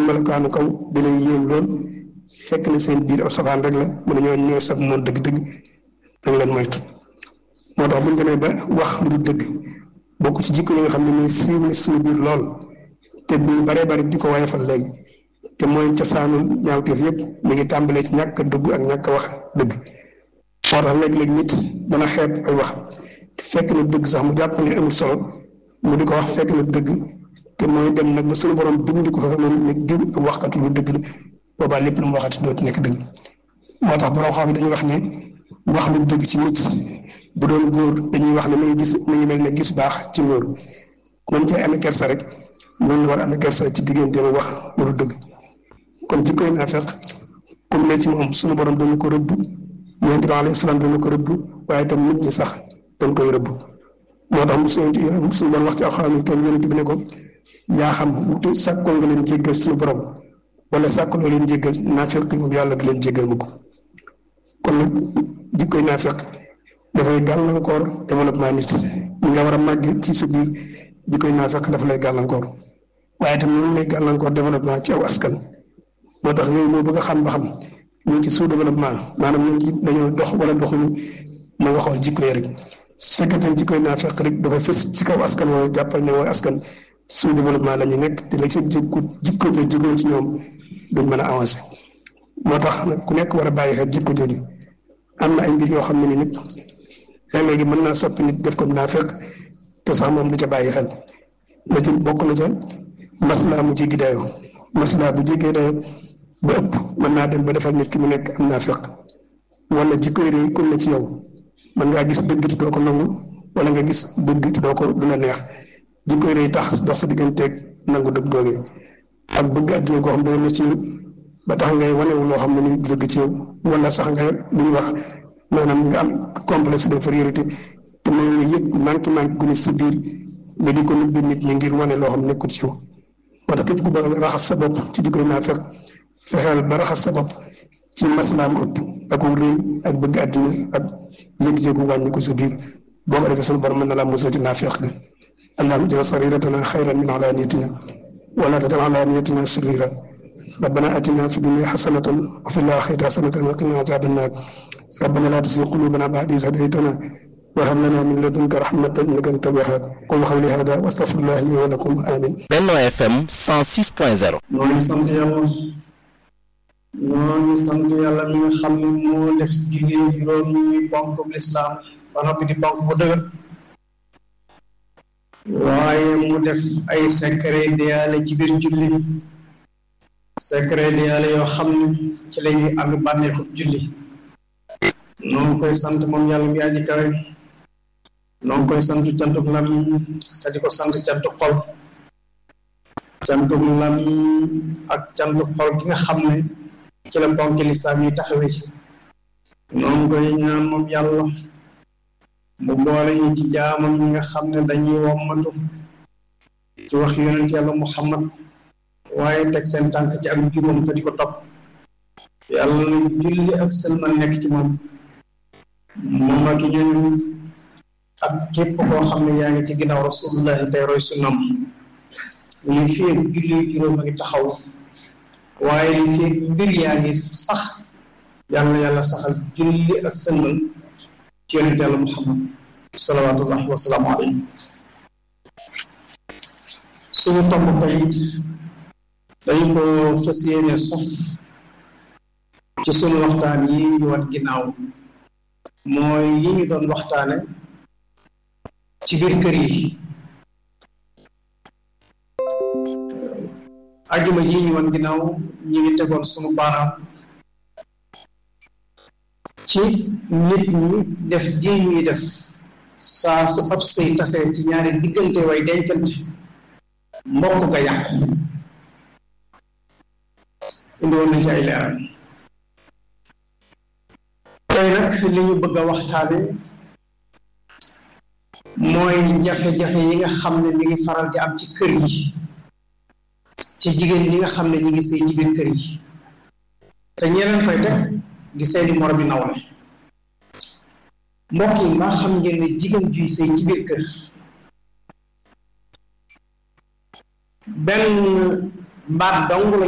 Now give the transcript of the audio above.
melokaanu kaw di lay yéem lool fekk na seen biir ab safaan rek la mu ne ñoo ñooy sab noonu dëgg-dëgg da nga leen moytu moo tax bu ñu demee ba wax lu du dëgg bokk ci jikko yi nga xam ne nii siiw na suñu biir lool te bu baree bari di ko wayefal léegi te mooy cosaanul ñaawteef yëpp mi ngi tàmbalee ci ñàkk a dëgg ak ñàkk a wax dëgg moo tax léeg-léeg nit dana xeeb ay wax fekk na dëgg sax mu jàpp ne amul solo mu di ko wax fekk na dëgg te mooy dem nag ba suñu borom bind ko fa moom ne diw ak waxkatu lu dëgg la boobaa lépp lu mu waxati dootu nekk dëgg moo tax borom xam dañuy wax ne wax lu dëgg ci nit bu doon góor dañuy wax ne mu ngi gis mu ngi mel ne gis baax ci ngóor noonu cay amee kersa rek noonu la war a amee kersa ci diggante ma wax lu dëgg kon ci koy naafeq comme ne ci moom suñu borom dañu ko rëbb yonent bi alayhi salaam dañu ko rëbb waaye itam nit ñi sax dañ koy rëbb moo tax mu suñu suñu bon wax ci alxuraan tam yonent bi ne ko yaa xam wutu sàkkoo nga leen jéggal suñu borom wala sàkkaloo leen jéggal naafeq moom yàlla du leen jéggal mukk kon nag jikkoy naafeq dafay gàllankoor développement nit ñi nga war a màgg ci sa biir jikkoy naafeq dafa lay gàllankoor waaye itam noonu lay gàllankoor développement ci aw askan moo tax yooyu moo bëgg a xam ba xam ñu ngi ci sous développement maanaam ñu ngi dañoo dox wala doxuñu ma nga xool jikko yi rek su fekkee tam jikkoy naafeq rek dafa fës ci kaw askan wooyu jàppal ne wooy askan sous développement la ñu nekk te la seen jikko jikko jooju jógee ci ñoom duñ mën a avancé moo tax nag ku nekk war a bàyyi xel jikko jooju am na ay mbir yoo xam ne ni nit léegi mën naa soppi nit def ko naafeq te sax moom du ca bàyyi xel la ci bokk na ca maslaa mu jéggi dayoo maslaa bu jéggee dayoo ba ëpp mën naa dem ba defal nit ki mu nekk am naafeq wala jikko yi rëy kon na ci yow mën ngaa gis dëgg te doo ko nangu wala nga gis dëgg te doo ko du la neex jikko yi rëy tax dox sa digganteeg nangu dëgg googee ak bëgg àddina goo xam ne na ci ba tax ngay wanewu loo xam ne ni dëgg ci yow wala sax nga lu ñu wax maanaam nga am complexe d'infériorité te mooy nga yëg manqué manqué gu ne si biir nga di ko nubbi nit ñi ngir wane loo xam nekkul ci yow moo tax képp ku bëgg a raxas sa bopp ci jikkoy naafeq fexeel ba raxas sa bopp ci maslaam ëpp ak rëy ak bëgg àddina ak yëg-yëgu wàññi ko sa biir boo ko defee sunu borom mën na laa musal ci naafeq ga allahumma ja'al sariratana xayran min alaniyatina wala tajal alaniyatina sharira ربنا آتنا في الدنيا حسنة وفي الآخرة حسنة وقنا عذاب النار ربنا لا تزغ قلوبنا بعد إذ هديتنا وهب لنا من لدنك رحمة إنك أنت الوهاب قل قولي هذا وأستغفر الله لي ولكم آمين Benno FM 106.0 ñoo ngi sant yàlla ñoo ngi sant yàlla mi nga xam ne moo def julli juróom ñuy ponk lislaam ba noppi di ponk bu dëgër waaye mu def ay secret de yàlla ci biir julli secret de yàlla yoo xam ne ci la ñuy àgg bànneexu julli noo ngi koy sant moom yàlla mi aji kawe noo ngi koy sant cantuk làmmiñ te di ko sant cantuk xol cantuk làmmiñ ak cantuk xol ki nga xam ne ci la ponk lislaam yi taxawee noo ngi koy ñaan moom yàlla mu boole ñu ci jaamam ñi nga xam ne dañuy wommatu ci wax yonent yàlla muhammad waaye teg seen tànk ci ak juróom te di ko topp yàlla na julli ak sëlmal nekk ci moom moom ak ñooñu ak képp koo xam ne yaa ngi ci ginnaaw rasulullahi tey roy sunnam li fii julli juróom a ngi taxaw waaye li fii mbir yaa ngi sax yàlla yàlla saxal julli ak sëlmal ci yonent yàlla muhammad salawaatullahi wasalaamu alayhi suñu tomb tey dañu ko fas yéene sof ci sunu waxtaan yi ñu wat ginnaaw mooy yi ñu doon waxtaane ci biir kër yi ajuma ji ñu wan ginnaaw ñi ngi tegoon sunu baaraam ci nit ñi def ji ñuy def saa su ab sëy tasee ci ñaari diggante way dencante mbokk ga yàqu indi woon nañ ci ay leeral tey nag li ñu bëgg a waxtaane mooy jafe-jafe yi nga xam ne mi ngi faral di am ci kër yi ci jigéen ñi nga xam ne ñi ngi sëy ci biir kër yi te ñeneen koy teg di seeni moromi nawle mbokk yi maa xam ngeen ne jigéen juy sëy ci biir kër benn mbaat dong la